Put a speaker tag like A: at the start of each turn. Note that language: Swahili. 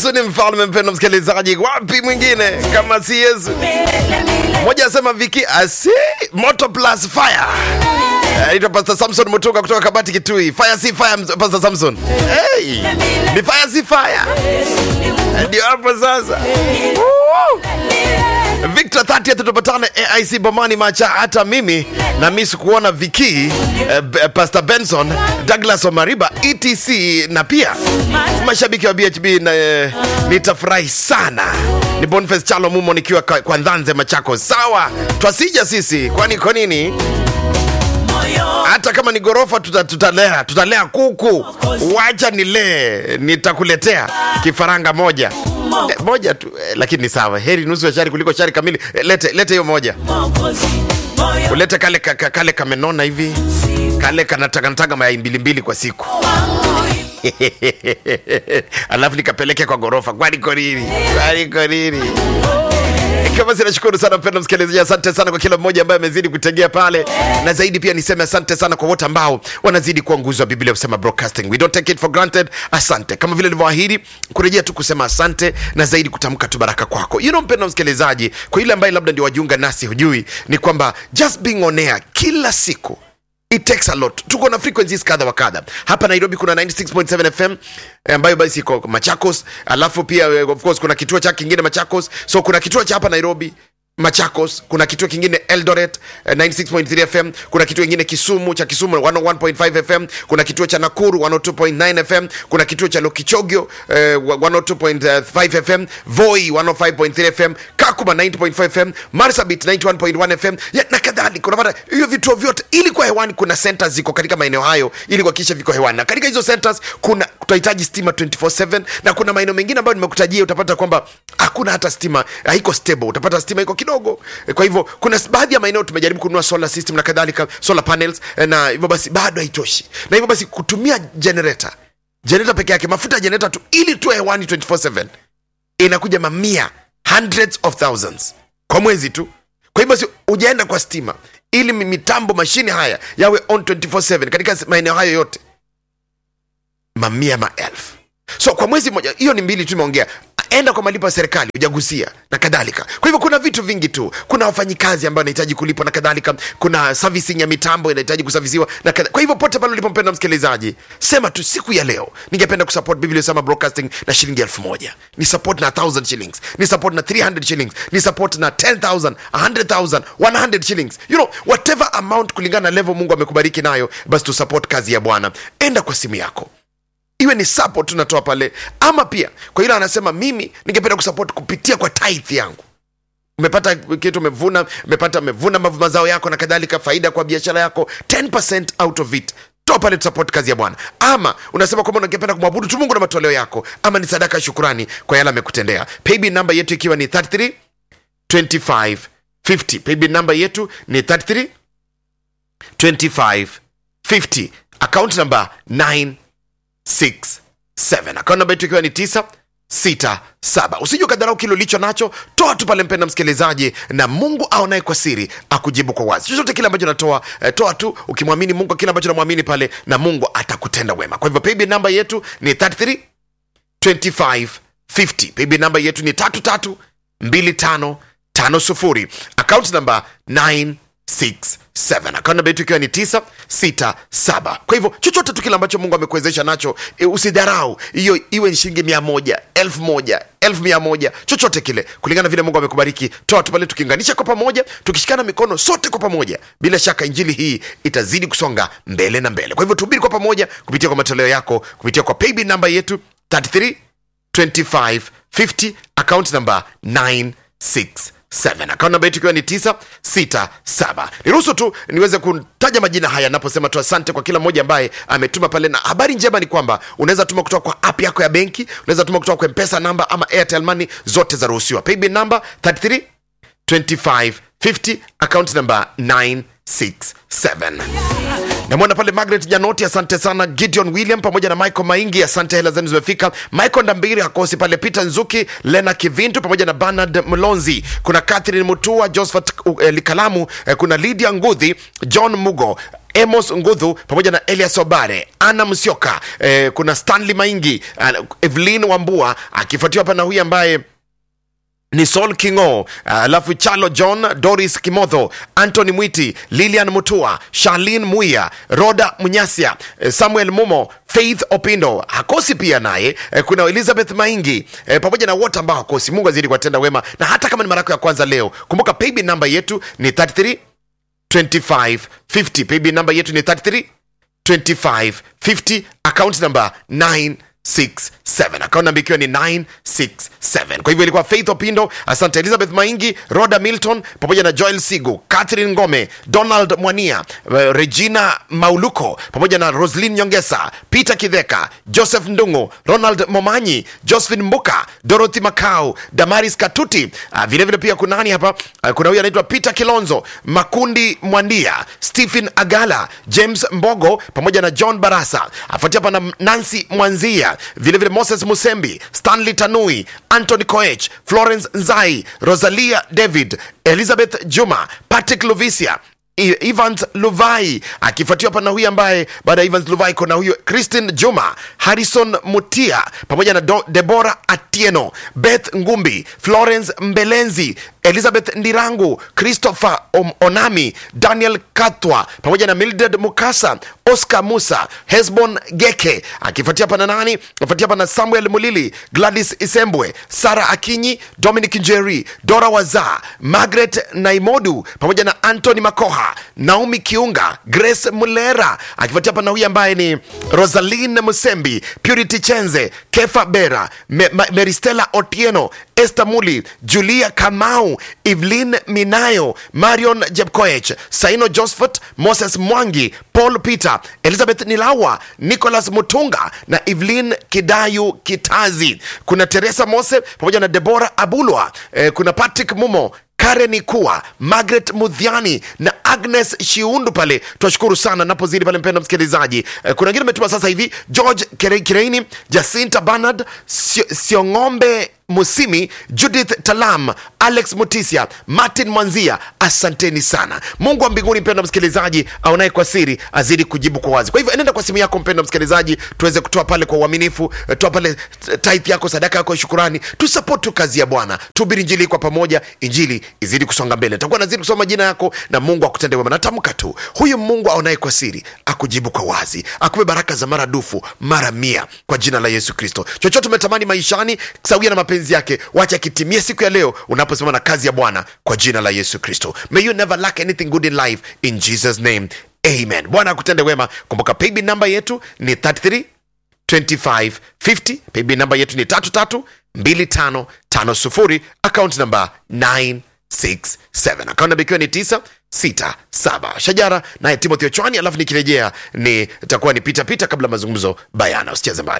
A: Yesu ni mfalme. Mpendo msikilizaji, wapi mwingine kama si Yesu? Mmoja asema Viki asi moto plus fire. Naitwa Pastor Samson Mutunga kutoka Kabati Kitui. Fire si fire, Pastor Samson. Hey, ni fire si fire. Ndio hapo sasa. Woo! Victor 30 tupatane AIC Bomani Macha. Hata mimi na mimi sikuona Viki eh, B- Pastor Benson, Douglas Omariba etc na pia mashabiki wa BHB na eh, nitafurahi sana. Ni Boniface Chalo Mumo nikiwa kwa, kwa Ndanze Machako. Sawa, twasija sisi, kwani kwa nini? hata kama ni gorofa tuta, tutalea tutalea kuku wacha nilee nitakuletea kifaranga moja eh, moja tu eh, lakini ni sawa heri nusu ya shari kuliko shari kamili eh, lete lete hiyo moja ulete kale, ka- ka- kale kamenona hivi kale kanataganataga mayai mbili mbili kwa siku alafu nikapeleke kwa gorofa kwani konini kwani konini ikiwa basi nashukuru sana mpendo msikilizaji asante sana kwa kila mmoja ambaye amezidi kutegea pale na zaidi pia niseme asante sana kwa wote ambao wanazidi kuwa nguzo wa biblia kusema broadcasting we don't take it for granted asante kama vile nilivyoahidi kurejea tu kusema asante na zaidi kutamka tu baraka kwako you know mpendo msikilizaji kwa ile ambaye labda ndio wajiunga nasi hujui ni kwamba just being on air kila siku it takes a lot tuko na frequencies kadha wa kadha hapa nairobi kuna 96.7 fm eh, ambayo basi iko machakos alafu pia eh, of course kuna kituo cha kingine machakos so kuna kituo cha hapa nairobi machakos kuna kituo kingine eldoret eh, 96.3 fm kuna kituo kingine kisumu cha kisumu 101.5 fm kuna kituo cha nakuru 102.9 fm kuna kituo cha lokichogyo eh, 102.5 fm voi 105.3 fm kakuma 90.5 fm marsabit 91.1 fm ya, na kadhalika unapata hiyo vituo vyote ili kwa hewani kuna centers ziko katika maeneo hayo ili kuhakikisha viko hewani na katika hizo centers kuna tutahitaji stima 24/7 na kuna maeneo mengine ambayo nimekutajia utapata kwamba hakuna hata stima haiko stable utapata stima iko kidogo Eh, kwa hivyo kuna s- baadhi ya maeneo tumejaribu kununua solar system na kadhalika solar panels eh, na hivyo basi bado haitoshi na hivyo basi kutumia generator generator peke yake mafuta ya generator tu ili tuwe hewani 24/7 inakuja mamia hundreds of thousands kwa mwezi tu kwa hivyo basi ujaenda kwa stima ili mi- mitambo mashine haya yawe on 24/7 katika s- maeneo hayo yote mamia maelfu so kwa mwezi mmoja hiyo ni mbili tu imeongea enda kwa malipo ya serikali ujagusia na kadhalika kwa hivyo kuna vitu vingi tu kuna wafanyikazi ambao wanahitaji kulipwa na kadhalika kuna servicing ya mitambo inahitaji kusavisiwa na kadhalika. kwa hivyo pote pale ulipompenda msikilizaji sema tu siku ya leo ningependa kusupport biblia sama broadcasting na shilingi elfu moja ni support na 1000 shillings ni support na 300 shillings ni support na 10000 100000 100 shillings you know whatever amount kulingana na level mungu amekubariki nayo basi tu support kazi ya bwana enda kwa simu yako iwe ni support tunatoa pale ama pia kwa ile anasema mimi ningependa kusupport kupitia kwa tithe yangu umepata kitu umevuna umepata umevuna mavu- mazao yako na kadhalika faida kwa biashara yako 10% out of it toa pale tusupport kazi ya bwana ama unasema kwamba ungependa kumwabudu tu mungu na matoleo yako ama ni sadaka ya shukurani kwa yale amekutendea paybill namba yetu ikiwa ni 33 25 50 paybill namba yetu ni 33 25 50 account number 9 67 akaunti namba yetu ikiwa ni 967 usije ukadharau kile ulicho nacho toa tu pale mpenda msikilizaji na mungu aonaye kwa siri akujibu kwa wazi chochote kile ambacho natoa eh, toa tu ukimwamini mungu kile ambacho namwamini pale na mungu atakutenda wema kwa hivyo paybill namba yetu ni 33 25 50 paybill namba yetu ni 33 25 50 account namba 967 account namba yetu ikiwa ni 967 kwa hivyo chochote tu kile ambacho mungu amekuwezesha nacho e, usidharau hiyo iwe ni shilingi mia moja elfu moja elfu mia moja chochote kile kulingana na vile mungu amekubariki toa tu pale tukiunganisha kwa pamoja tukishikana mikono sote kwa pamoja bila shaka injili hii itazidi kusonga mbele na mbele kwa hivyo tuhubiri kwa pamoja kupitia kwa matoleo yako kupitia kwa paybill namba yetu 33 2550 account number 967 account namba yetu ikiwa ni 967 niruhusu tu niweze kutaja majina haya naposema tu asante kwa kila mmoja ambaye ametuma pale na habari njema ni kwamba unaweza tuma kutoka kwa app yako ya benki unaweza tuma kutoka kwa mpesa namba ama airtel money zote zaruhusiwa paybill namba 33 2550 account number 967 namwona pale margaret janoti asante sana gideon william pamoja na michael maingi asante hela zenu zimefika michael ndambiri hakosi pale peter nzuki lena kivintu pamoja na bernard mlonzi kuna catherine mutua josephat uh, likalamu eh, kuna lydia ngudhi john mugo amos ngudhu pamoja na elias obare ana msioka eh, kuna stanley maingi uh, evelyn wambua akifuatiwa hapa na huyu ambaye ni Saul Kingo, alafu uh, Chalo John, Doris Kimotho, Anthony Mwiti, Lilian Mutua, Charlene Muya, Roda Munyasia, eh, Samuel Mumo, Faith Opindo hakosi pia naye eh, kuna Elizabeth Maingi eh, pamoja na wote ambao hakosi. Mungu azidi kuwatenda wema, na hata kama ni mara yako ya kwanza leo, kumbuka paybill namba yetu ni 33 25 50. Paybill namba yetu ni 33 25 50, account number 9 67 akaunti namba ikiwa ni 967 kwa hivyo ilikuwa faith opindo asante elizabeth maingi roda milton pamoja na joel sigu catherine ngome donald mwania uh, regina mauluko pamoja na roslin nyongesa peter kidheka joseph ndungu ronald momanyi josephine mbuka dorothy macau damaris katuti uh, vilevile vile pia kunani hapa uh, kuna huyu anaitwa peter kilonzo makundi mwandia stephen agala james mbogo pamoja na john barasa afuatia hapa na nancy mwanzia vilevile vile moses musembi stanley tanui antony koech florence nzai rosalia david elizabeth juma patrick luvisia I- evans luvai akifuatiwa hapa na huyu ambaye baada ya evans luvai kuna huyu christin juma harrison mutia pamoja na Do- debora atieno beth ngumbi florence mbelenzi elizabeth ndirangu christopher Om- onami daniel katwa pamoja na mildred mukasa oscar musa hesbon geke akifuatia hapa na nani akifuatia hapa na samuel mulili gladys isembwe sara akinyi dominic njeri dora waza margaret naimodu pamoja na antony makoha naomi kiunga grace mulera akifuatia hapa na huyu ambaye ni rosalin musembi purity chenze kefa bera Me, Ma, meristela otieno Esther Muli, Julia Kamau, Evelyn Minayo, Marion Jepkoech, Saino Josephat, Moses Mwangi, Paul Peter, Elizabeth Nilawa, Nicholas Mutunga na Evelyn Kidayu Kitazi. Kuna Teresa Mose pamoja na Deborah Abulwa. Eh, kuna Patrick Mumo karen ikua margaret mudhiani na agnes shiundu pale twashukuru sana napozidi pale mpenda msikilizaji eh, kuna wengine umetuma sasa hivi george Kire- kireini jacinta banard Sio- siong'ombe musimi judith talam alex mutisia martin mwanzia asanteni sana mungu wa mbinguni mpenda msikilizaji aonaye kwa siri azidi kujibu kwa wazi kwa hivyo enenda kwa simu yako mpenda msikilizaji tuweze kutoa pale kwa uaminifu eh, toa pale tith yako sadaka yako ya shukurani tusapoti tu kazi ya bwana tuhubiri injili kwa pamoja injili izidi kusonga mbele takuwa nazidi kusoma majina yako na mungu akutende wema natamka tu huyu mungu aonaye kwa siri akujibu kwa wazi akupe baraka za maradufu mara mia kwa jina la yesu kristo chochote umetamani maishani sawia na mapenzi yake wacha kitimie siku ya leo unaposimama na kazi ya bwana kwa jina la yesu kristo may you never lack anything good in life in jesus name amen bwana akutende wema kumbuka paybill namba yetu ni 33 2550 paybill namba yetu ni 332550 account namba 967 account namba ikiwa ni 967 shajara naye timothy ochwani alafu nikirejea ni itakuwa ni pitapita kabla mazungumzo bayana usicheze mbali